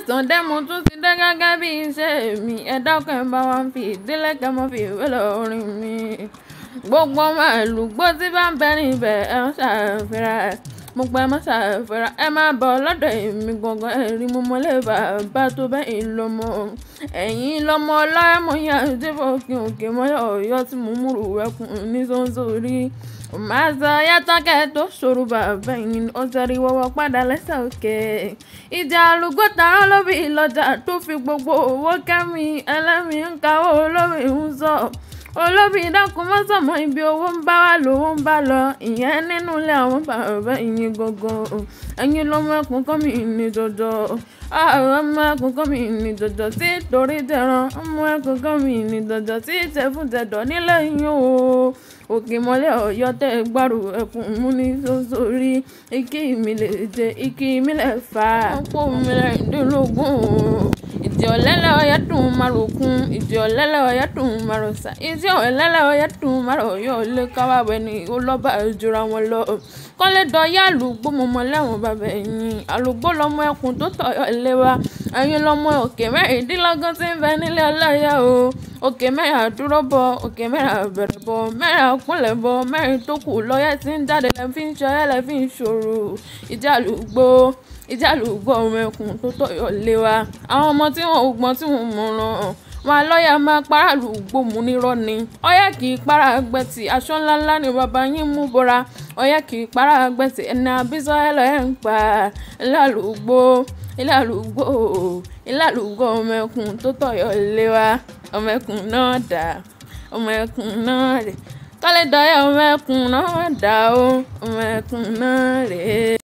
mẹ́sàn-án dé mo tún ti dé gẹ́gẹ́ bí iṣẹ́ mi ẹ dákun ẹ bá wa fi ìdílé kẹ́ mọ́ fi ìwé lọ́rin mi gbogbo ọmọ àlùgbò tí bá ń bẹ níbẹ̀ ẹ ń ṣàfihàn mo pẹ́ mọ́ ṣàfihàn ẹ máa bọ̀ lọ́dọ̀ èmi gangan ẹ̀rí mo mọ́lẹ̀ bàbá tó bẹ́yìn lọ́mọ ẹ̀yìn lọ́mọ ọlọ́mọ yẹn tí fòkè òkè mọ́yọ̀ ọ̀yọ́ tí mo múrù ẹkùn ní sọ́nsọ́rí màá sọ yàtọ̀kẹ́ tó ṣòro bàbá yìí ó sẹ́rí wọ́wọ́ padà lẹ́sẹ̀ òkè ìjà àlùkò tààrà lóbi ìlọjà tó fi gbogbo owó kẹ́mi ẹlẹ́mi ń kawó olómi ń sọ olóbi dákun mọ́ sọ̀mọ́ ibi owó ń bá wà lówó ń bá lọ ìyẹn nínú ilé àwọn bàbá ìyẹn gangan ẹ̀yin lọ́mọ ẹkùn kọ́ mi ní jọjọ àwọn ọmọ ẹkùn kọ́ mi ní jọjọ tí torí tẹran ọmọ ẹkùn kọ́ mi ní jọjọ tí tẹfún tẹdọ̀ nílẹ̀ yín o òkè mọ́lẹ̀ ọ̀yọ́ tẹ́ gbárù ẹkùn mú ní sọ́sọ́rí ikí mi lè jẹ ikí mi lè fà ọ̀pọ̀ mi lè dínlógún ìdí ọ̀lẹ́lẹ̀ ọ̀yẹ́ dùn márùkún ìdí ọ̀lẹ́lẹ̀ ọ̀yẹ́ dùn márùsà ìdí ọ̀lẹ́lẹ̀ ọ̀yẹ́ dùn márùyọ̀ lé káwáwẹ́ ni ó lọ́ba ìjọra wọn lọ kọ́lé dọ̀yà àlùgbò mọ̀mọ́ lẹ́wọ̀n bàbá ẹ̀yìn àlùgbò lọ́mọ ẹkùn tó tọ̀yọ̀ ilé wa ẹ̀yin lọ́mọ òkè mẹ́rìndínlọ́gọ́n tí ń bẹ nílé ọláyà o òkè mẹ́rin àdúró bọ òkè mẹ́rin àbẹ̀rẹ̀ bọ mẹ́rin àkúnlẹ̀ bọ mẹ́rin tó kù lọ́yẹ̀ tí ń jáde lẹ́ fi ń ṣọyẹ́ lẹ́ fi ń ṣòro ìjà àlùgbò ìjà àlùgbò ọmọ ẹkùn tó tọ̀yọ̀ lé wa àwọn ọmọ tí wọn ò gbọ́n tí wọn mọ̀ràn wọn lọ́ọ̀yà máa paráàlú gbòmù nírọ́ ni ọ̀yà kì í para gbẹ̀tì aṣọ ńláńlá ni bàbá yín mú bora ọ̀yà kì í para gbẹ̀tì ẹni àbísọ̀ ẹ̀ lọ́ọ̀ ẹ̀ ń pa ilé àlùgbò ilé àlùgbò ilé àlùgbò ọmọ ẹkùn tó tọ̀yọ̀ lé wa ọmọ ẹkùn náà dà ọmọ ẹkùn náà rè kọ́lé dọ̀yà ọmọ ẹkùn náà dà ó ọmọ ẹkùn náà rè é.